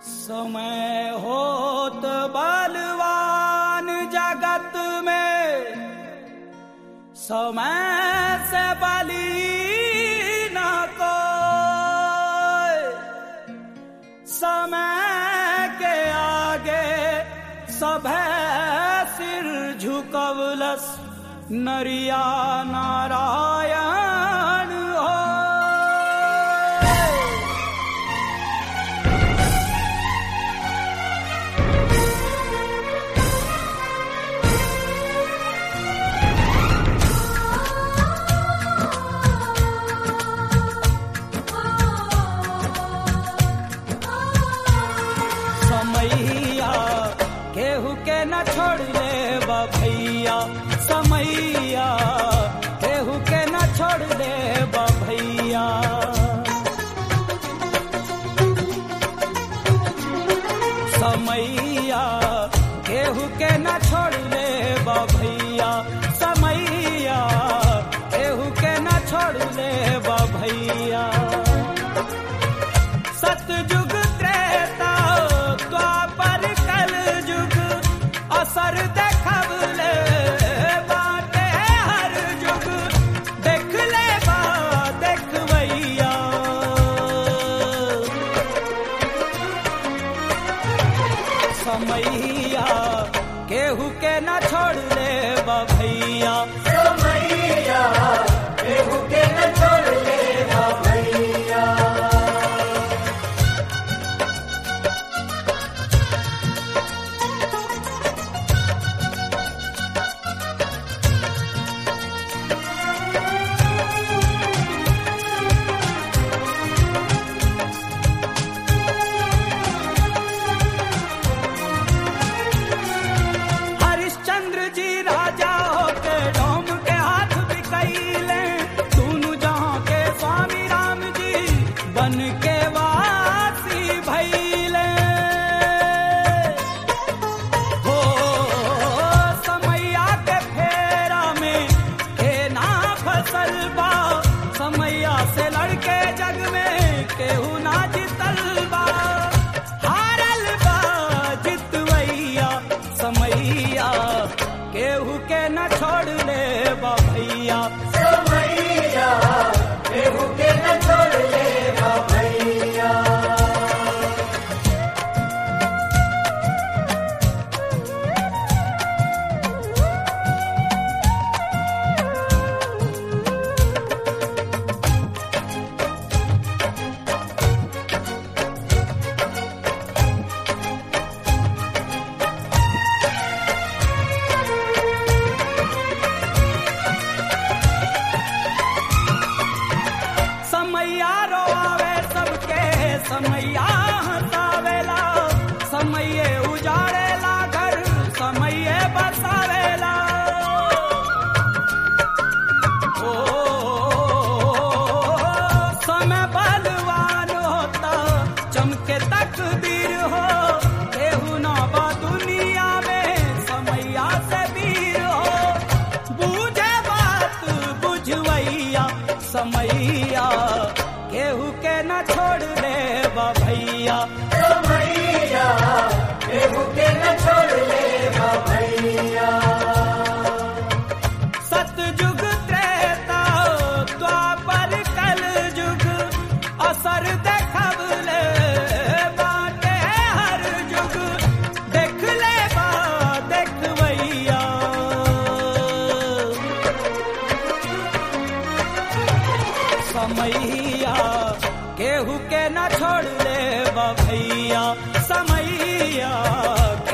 समय होत बलवान जगत में समय से बली न कोई समय के आगे सभे सिर झुकवलस नरिया नारायण हो समैया केहू के न छोड़ ले भैया समैया केहू के न छोड़ ले भैया समैया केहू के न छोड़ ले भैया समैया केहू के न छोड़ ले भैया सतयुग त्रेता द्वापर कल युग असर देखबले बाटे हर युग देख ले बा देखबैया समैया केहू के न छोड़ ले भैया समैया केहू के न छोड़ ले भैया हरिश्चंद्र जी राजा होके डोम के हाथ बिकैले दोनों जहां के स्वामी राम जी बन के वासी भैले हो समैया के फेरा में के ना फसल बा समैया से लड़के जग में केहू ना जितल बा हारल बा जितवैया समैया केहू के न छोड़ ले बा भैया समैया केहू के न छोड़ ले भैया समैया रोआवे सबके समैया हंसावेला समैये उजाड़ेला घर समैये बसावेला ओ समय बलवान होता चमके तकदीर हो केहू ना बा दुनिया में समैया से वीर हो बूझे बात बुझवैया समैया केहू के न छोड़ ले भैया समैया केहू के न छोड़ ले भैया सतयुग त्रेता द्वापर कल युग असर देखबले बाटे हर युग देख ले बा देखबैया समैया केहू के न छोड़ ले भैया समैया